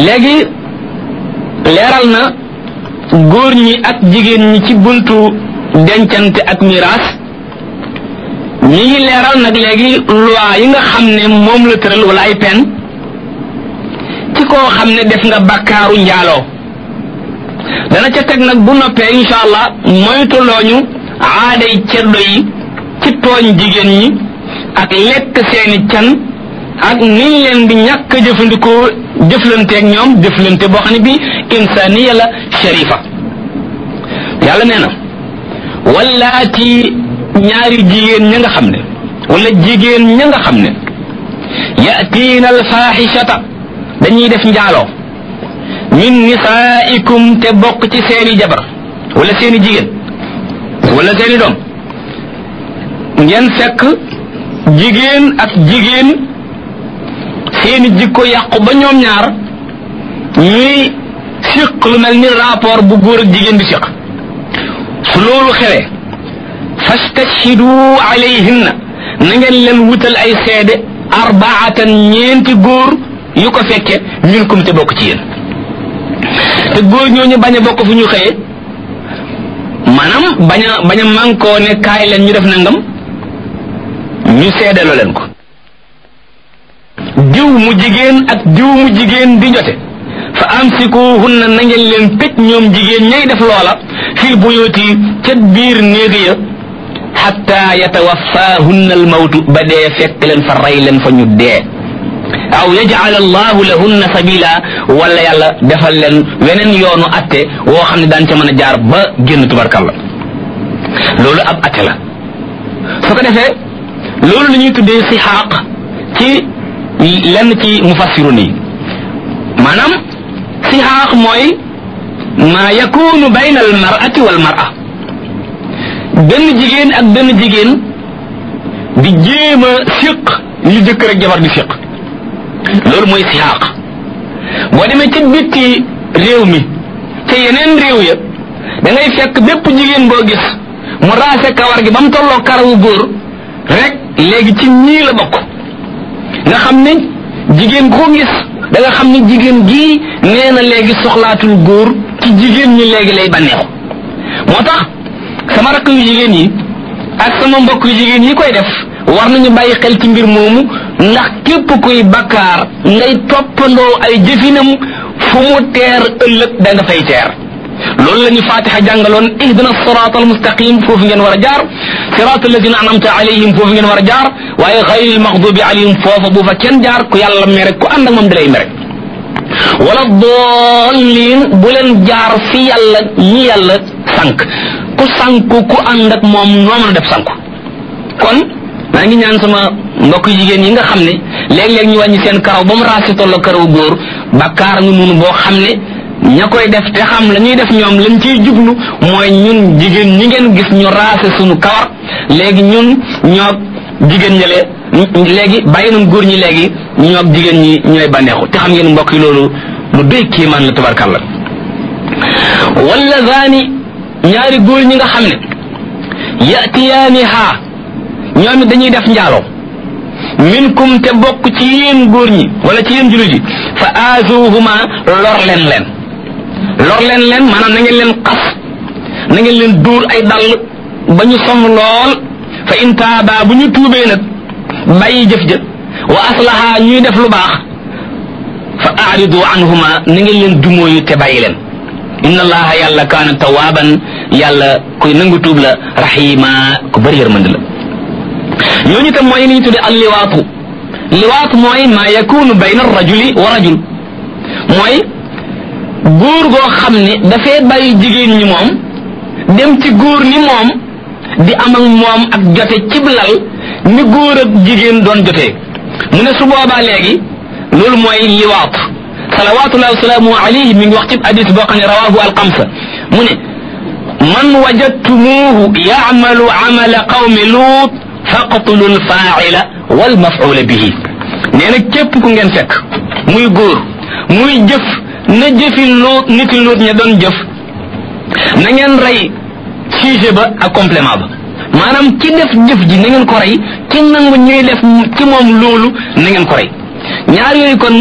léegi leeral na góor ñi ak jigéen ñi ci buntu dencante ak miraas ñi ngi leeral nag léegi loi yi nga xam ne moom la tëral wala ay pen ci koo xam ne def nga bakkaaru njaaloo dana ca teg nag bu noppee insha allah moytulooñu aaday ceddo yi ci tooñ jigéen ñi ak lekk seeni can ak niñ leen di ñàkk jëfandikoo jëflanteeg ñoom jëflante boo xam ne bi insaniya la sharifa yàlla nee na wallaati ñaari jigéen ña nga xam ne wala jigéen ña nga xam ne yatiina alfaaxishata dañuy def njaaloo min nisaaikum te bokk ci seeni jabar wala seeni jigéen wala seeni doom ngeen fekk jigéen ak jigéen seeni jikko yàqu ba ñoom ñaar ñuy siq lu mel ni rapport bu góor ak jigéen di siq su loolu xewee fastashhidu alayhinna na ngeen leen wutal ay seede arbaatan ñeenti góor yu ko fekke minkum te bokk ci yéen te góor ñooñu bañ a bokk fu ñu xëyee maanaam bañ a bañ a mànkoo ne kaay leen ñu def nangam ñu seedeloo leen ko diw mu jigéen ak diw mu jigéen di jote fa amsikuhunna na ngeen leen tëj ñoom jigéen ñay def loola fil buyuti ca biir néeg ya xatta yatawaffahunna almawtu ba dee fekk leen fa rey leen fa ñu dee aw yaj'al allahu lahunna sabila wala yàlla defal leen weneen yoonu atte woo xam ne daan ca mën a jaar ba génn tubarkalla loolu ab atte la su ko defee loolu la ñuy tuddee si xaaq ci lenn ci mufassirun yi maanaam si xaaq mooy ma yakunu bayna al mar'ati wal mar'a benn jigéen ak benn jigéen di jéem a siq li jëkkër ak jabar di siq loolu mooy siyaaq boo demee ca bitti réew mi ca yeneen réew ya da ngay fekk bépp jigéen boo gis mu raase kawar gi ba mu tolloo karawu góor rek léegi ci ñii la bokk nga xam ne jigéen koo gis da nga xam ne jigéen gii nee na léegi soxlaatul góor ci jigéen ñi léegi lay bànneexu moo tax sama rakk yu jigéen yi ak sama mbokk yu jigéen yi koy def war nañu bàyyi xel ci mbir moomu ndax képp kuy bakkaar ngay toppandoo ay jëfinam fu mu teer ëllëg da nga fay teer loolu la ñu fatiha jàngaloon ihdina siraat almustaqim foofu ngeen war a jaar siraat alladina anamta alayhim foofu ngeen war a jaar waaye xayril maxdubi alayhim foofa bu fa kenn jaar ku yàlla mere ku ànd ak moom dalay mere wala doolliin bu leen jaar fi yàlla ñi yàlla sànq ku sànku ku ànd ak moom noo mën a def sànku kon maa ngi ñaan sama mbokk jigéen yi nga xam ne léeg-léeg ñu wàññi seen karaw ba mu raasi tolloo karaw góor bakkaar nga noonu boo xam ne ña koy def te xam la ñuy def ñoom lañ ciy jublu mooy ñun jigéen ñi ngeen gis ñu raase suñu kawar léegi ñun ñoo jigéen ñale léegi bàyyi nañ góor ñi léegi ñoo jigéen ñi ñooy bànneexu te xam ngeen mbokk yi loolu lu doy kiimaan la tabarkàlla wala zaani ñaari góor ñi nga xam ne yatiyaani haa ñoom it dañuy def njaaloo minkum te bokk ci yéen góor ñi wala ci yéen jullit yi fa aazuhuma lor leen leen lor leen leen maanaam na ngeen leen xas na ngeen leen dóor ay dàll ba ñu sonn lool fa in taaba bu ñu tuubee nag bàyyi jëf jëf wa aslaha ñuy def lu baax fa aaridu anhuma na ngeen leen dumóoyu te bàyyi leen inna allaha yàlla kaana tawaaban yàlla kuy nangu tuub la rahima ku bëri yërmande la ñooñu tam mooy li ñu tudde al liwaatu liwaatu mooy ma yakunu bayna rajuli wa rajul mooy góor goo xam ne dafay bàyyi jigéen ñi moom dem ci góor ni moom di am ak moom ak jote cib lal ni góor ak jigéen doon jotee mu ne su boobaa léegi loolu mooy liwaat salawatullahi wasalaamu alayhi mi ngi wax ci hadis boo xam ne rawahu alxamsa mu ne man wajadtumuhu yaamalu amala qawmi luut faqtulu lfaaila walmafula bihi nee na képp ku ngeen fekk muy góor muy jëf na jëfi luut niti luut ña doon jëf na ngeen rey sujet ba ak complément ba maanaam ki def jëf ji na ngeen ko rey ki nangu ñuy def ci moom loolu na ngeen ko rey ñaar yooyu kon